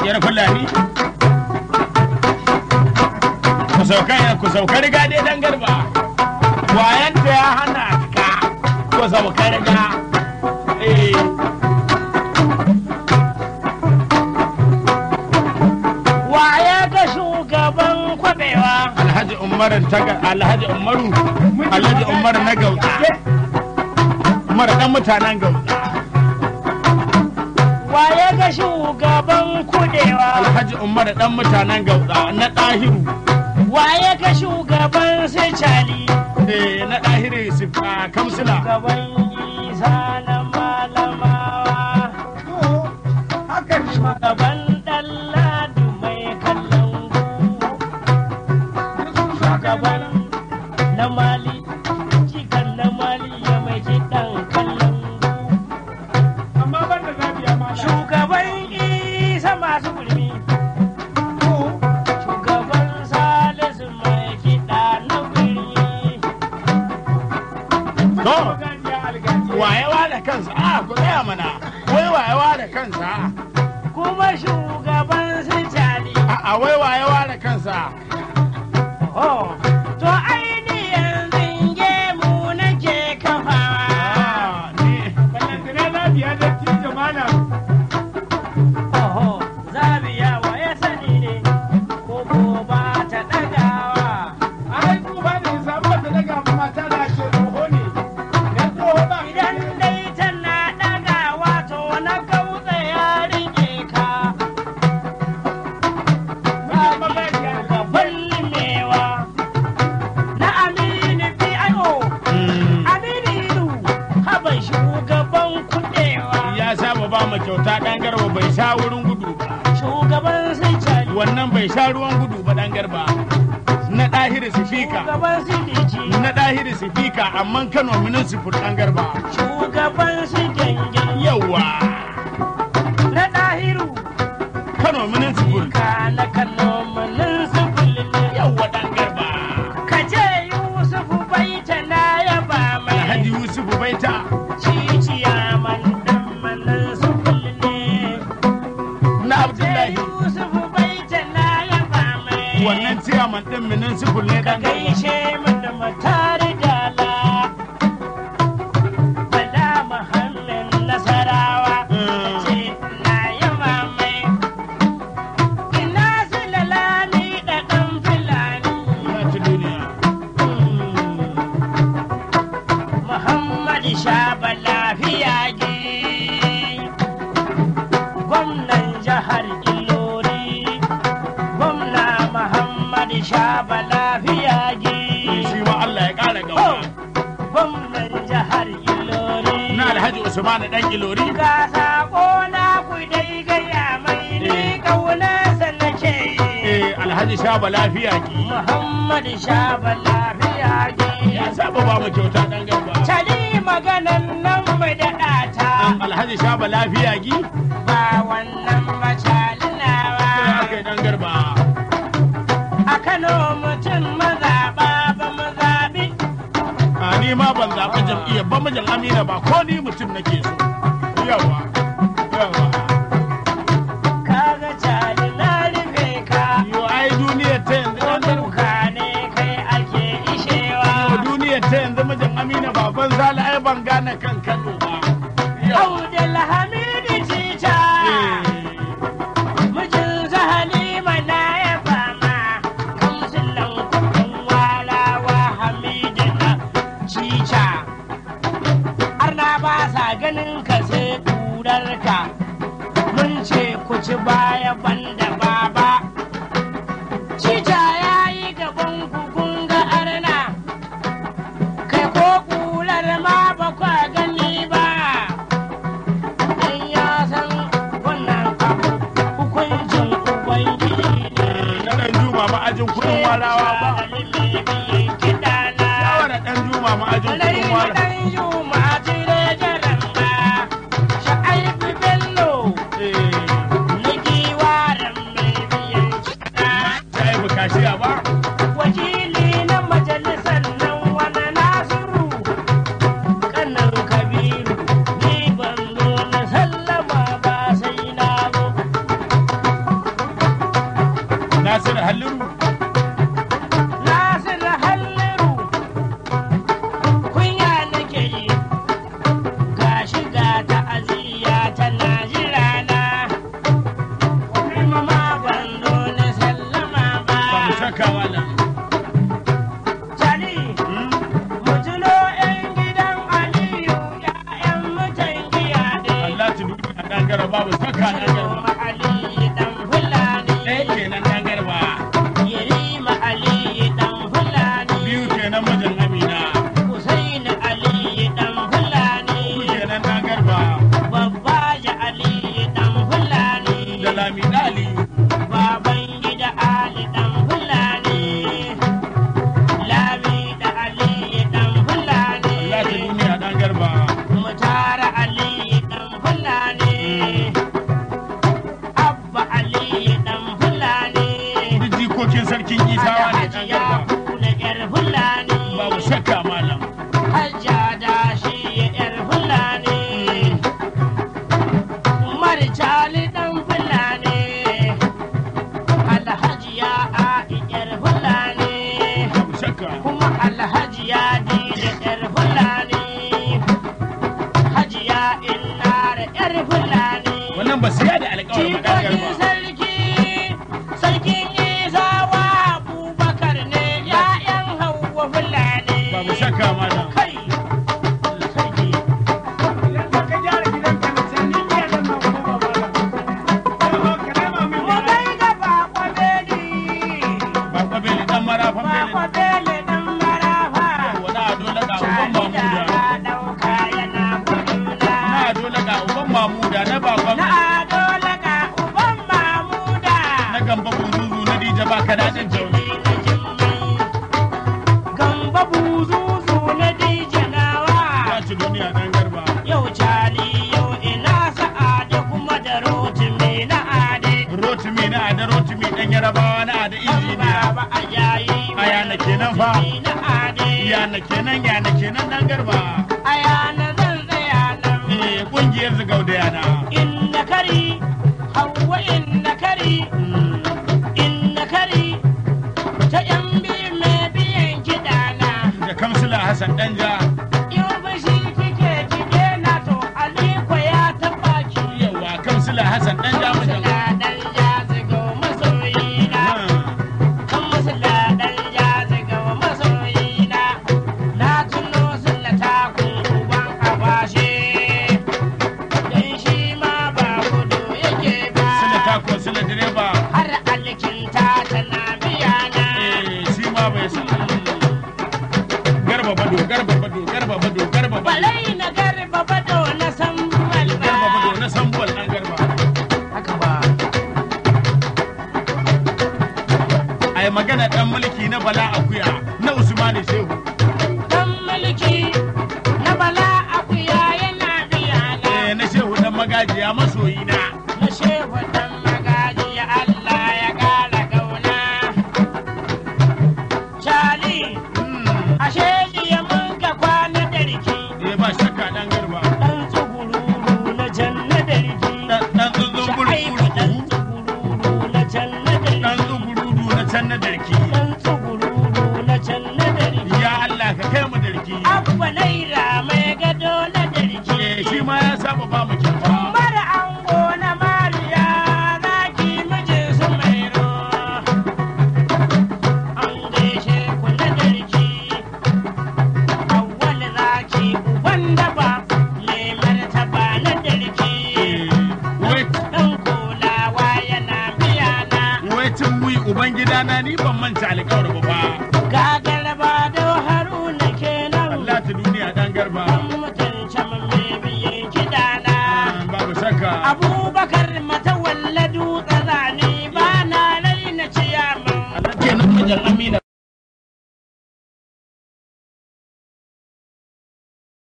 yar fulani ku sauka ku sauka riga dai dan garba wayanta ya hana ka ku sauka riga eh Waye ga shugaban kwabewa? alhaji umar taga alhaji umaru alhaji umar na gauta umar dan mutanen gauta Waye ga shugaban kudewa? alhaji umar dan mutanen gauta na dahiru Waye ga shugaban sicali? eh na dahiru sifa kamsila Shugaban isa na malamawa. Shugaban ɗanladu mai kallon gu. Shugaban na mali, cikan na mali ya mai kiɗan kallon gu. amma ban da zabiya ma Shugaban isa masu gulmi. Shugaban salisu mai kiɗa na birni. to gajiya algajiya wayewa da kansa a ku tsaya mana wai wayewa da kansa Kuma shugaban sicali. a a wai wayewa da kansa Oh, to ainihin zinge mu nake kafawa. Ah, ni ballantana zabiya da tijo mana Oho, zabiya wa ya sani ne, ko ko ba ta ɗagawa. ai ku ba da samu ta daga mata da ke tsoho ne dan tsoho ba Idan dai tana ɗagawa to na gautsa ya rike ka. Gaban limewa na Aminu P.I.O. mm, Aminu Ilu, haban shugaban kuɗewa. ya saba ba mu kyauta dan garba bai sha wurin gudu ba Shugaban sai cari. wannan bai sha ruwan gudu ba dan garba na dahiri sifika Shugaban Sidiji, na dahiri sifika amma kano minin sifur dan garba shugaban su gengen yawa na ɗahiru, kano minin sifur ka na kano manin su kullum. yawa dan garba Ka ce Yusufu baita na yaba alhaji mai yusufu baita ciciya man dan manin su kullum. na Ce abdullahi Yusufu baita na yaba mai. wannan ciyaman din minin sifur ne Ka dan garba gaishe mu da matari dala. Bala Muhammad Nasarawa. Mm. ce na yaba mai. Ina su lalani da ɗan filani. ya ci duniya Muhammad Shaba lafiya gi. Gwamnan jihar Ilori. Gwamna Muhammad Shaba lafiya gi. shi ma Allah ya kara Oh, gaba Gwamnan jihar Ilori. na alhaji usman dan ilori Ga sako na ku dai gaya mai ni ƙaunarsa nake yi. eh alhaji shaba lafiya ki Muhammad Shaba lafiya ya gi. saba ba mu kyauta dan garba Tali maganan nan mai daɗa ta alhaji shaba lafiya gi ba wannan sai macalinawa. aka yi dan garba A Kano mutum mazaɓa ba mu zaɓi. a ni ma ban zaɓi jam'iyyar ba mijin amina ba ko ni mutum nake so yawa yawa Kaga cali na rufe ka. yo ai duniyar ta yanzu Ko dan garba duka ne kai ake ishewa. yo duniyar ta yanzu mijin amina baban zala ai ban gane kan kano ba yawa Abdul Hamidu Tita. Mijin Halima na ya fama, kamsilan kudin walawa Hamidu na cica. Har na ba sa ganin ka sai ƙurarka, mun ce ku ci baya banda baba. Cica ya yi gaban ku kun ga arna, kai ko ƙurar ma ba kwa gani ba. Dan ya san wannan abu hukuncin Ubangiji ne. na dan juma ma'ajin kudin warawa ba Kiɗana. yawa da dan juma ma'ajin kudin warawa eh ta yi bukashiya ba Nasiru Halliru Nasir Halliru kunya nake yi ga shiga ta'aziyya tana jira na kuma ma ban zo na sallama ba mu ba shakka malam Tani Hmm? mu tuno 'yan gidan Aliyu 'ya'yan mutan giya ne Allah ta duniya dan garba babu shakka dan garba Yarima Ali dan Fulani ɗaya kenan dan garba Yarima Ali dan Fulani biyu kenan mijin Amina Hussein Ali dan Fulani uku kenan dan garba Babba ja Ali dan Fulani da Lamida Aliyu Baban gida Ali dan Fulani Lami da Ali dan Fulani Allah ta duniya dan garba Mutara Ali dan Fulani Abba Ali dan Fulani duk jikokin sarkin Isawa ne dan Alhaji ya garba kuna yar Fulani babu shakka malam Hajja da shi yar Fulani Umar Jali dan Fulani Alhaji ya A'i yar Fulani babu shakka kuma Alhaji ya Dije yar Fulani Hajiya Innar yar Fulani wannan ba su yada alƙawarin ba dan Jikokin garba sarki, sarkin Isawa Abubakar ne ‘ya'yan Hauwa Fulani. babu shakka malam Kai, sarki, Idan za ka gyara gidanka na can, ni iya nan ma kuma ba ba. Yawa, ka nema min mu gyara. gaida Bako Beli, ba kwabeli dan marafan Bako beli Beli ɗan marafa. wani ado na ga uban Shani da mamuda na ɗauka yana guduna. na ado na ga uban mamuda na bakon Na ado laka uban Mamuda. na gamba buzuzu na dija ba ka daɗin jauni Jini na jimmai. Gamba buzuzu na dijanawa. ya ci duniya dan garba Yau cali yau ina sa'ade kuma da rotimi na ade. rotimi na ada rotimi dan yarabawa na ada injiniya Baba a yayi Aya na kenan fa. rotimi na ade. yana kenan yana kenan dan garba Aya na zan tsaya nan. eh kungiyar zigau da yana Inna kari, hawa inna kari, inna kari. Ta yan biyu mai biyan kiɗana. da kamsila hassan danja Yau bashi kike kike na to Aliko ya taɓa ki. yawa kamsila hassan danja mijin Masala ɗan jazigo masoyina. Kan masala ɗan jazigo masoyina. Na tuno sulla takun uban abashe. Dan shi ma ba gudu yake ba. sila tako sila direba Har alkinta tana biya na. eh shi ma bai sa garba bado garba bado garba bado garba bado Balai na garba bado na san malba. garba bado na sambuwal dan garba Haka ba. ai magana dan mulki na bala akuya na usmani shehu Dan mulki na bala akuya yana biya na. eh na shehu dan magajiya masoyina Na shehu dan magaji ya Allah ya kara gauna. Shali, Hmm, ashe jiya mun ka kwana da riki. eh ba shakka dan garba Dan tsugururu na janna da riki. dan dan tsuntsun Sha'aibu dan bulbulu tsugururu na janna da dan riki. tsugurudu na can na darki Dan tsugururu na janna da riki. ya Allah ka kai mu darki Abba naira mai gado na da riki. eh shi ma ya saba ba mu kyauta Mara ango na Mariya zaki mijin su mai ro. An gaishe ku na darki. Awwal zaki uban daba mai martaba na darki. Eh, wai Dan kulawa yana biya na. wai tun wi uban gidana ni ban manta alƙawar ba fa Gagar ba da haruna kenan. Allah ta duniya dan garba Dan